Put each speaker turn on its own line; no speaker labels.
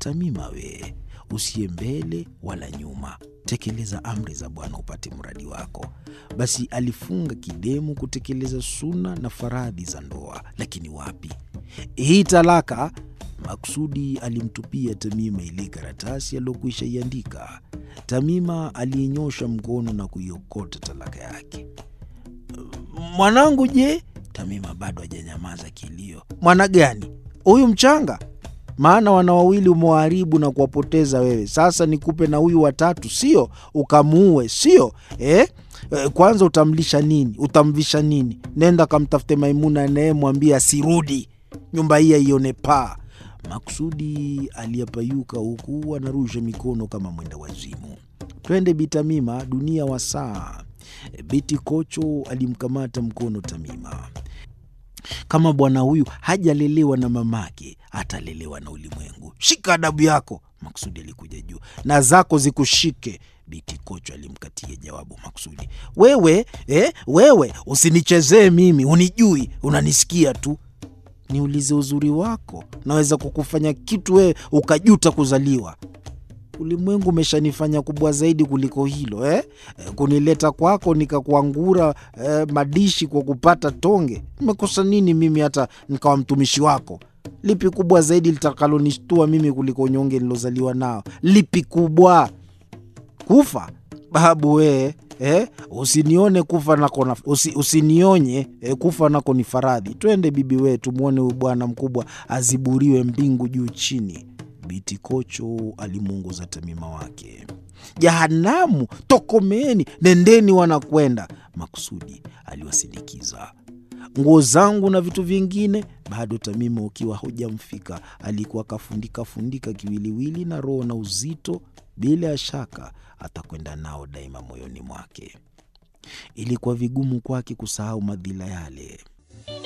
Tamima we, usiye mbele wala nyuma, tekeleza amri za Bwana upate mradi wako. Basi alifunga kidemu kutekeleza suna na faradhi za ndoa, lakini wapi, hii talaka Maksudi alimtupia Tamima ile karatasi aliyokwisha iandika. Tamima aliinyosha mkono na kuiokota talaka yake. Mwanangu je? Tamima bado hajanyamaza kilio. Mwana gani huyu mchanga? Maana wana wawili umewaharibu na kuwapoteza wewe. Sasa nikupe na huyu watatu, sio ukamuue, sio eh? Eh, Kwanza utamlisha nini? Utamvisha nini? Nenda kamtafute Maimuna anayemwambia asirudi, nyumba hii aione paa. Maksudi aliyapayuka huku anarusha mikono kama mwenda wazimu. Twende Bitamima, dunia wa saa. Biti Kocho alimkamata mkono Tamima. Kama bwana huyu hajalelewa na mamake, atalelewa na ulimwengu. Shika adabu yako. Maksudi alikuja juu. Na zako zikushike. Biti Kocho alimkatia jawabu Maksudi. Wewe eh, wewe usinichezee mimi, unijui, unanisikia tu niulize uzuri wako, naweza kukufanya kitu wewe ukajuta kuzaliwa. Ulimwengu umeshanifanya kubwa zaidi kuliko hilo eh? Eh, kunileta kwako nikakuangura eh, madishi kwa kupata tonge. Nimekosa nini mimi hata nikawa mtumishi wako? Lipi kubwa zaidi litakalonishtua mimi kuliko unyonge nilozaliwa nao? Lipi kubwa? Kufa babu wee eh? Usinione kufa nako na, usi, usinionye eh, kufa nako ni faradhi. Twende bibi wee, tumwone huyu bwana mkubwa aziburiwe mbingu juu chini. Biti Kocho alimuongoza Tamima wake. Jahanamu, tokomeni, nendeni wanakwenda. Maksudi aliwasindikiza nguo zangu na vitu vingine. Bado Tamima ukiwa hujamfika, alikuwa akafundika fundika kiwiliwili na roho na uzito. Bila ya shaka atakwenda nao daima moyoni mwake. Ilikuwa vigumu kwake kusahau madhila yale.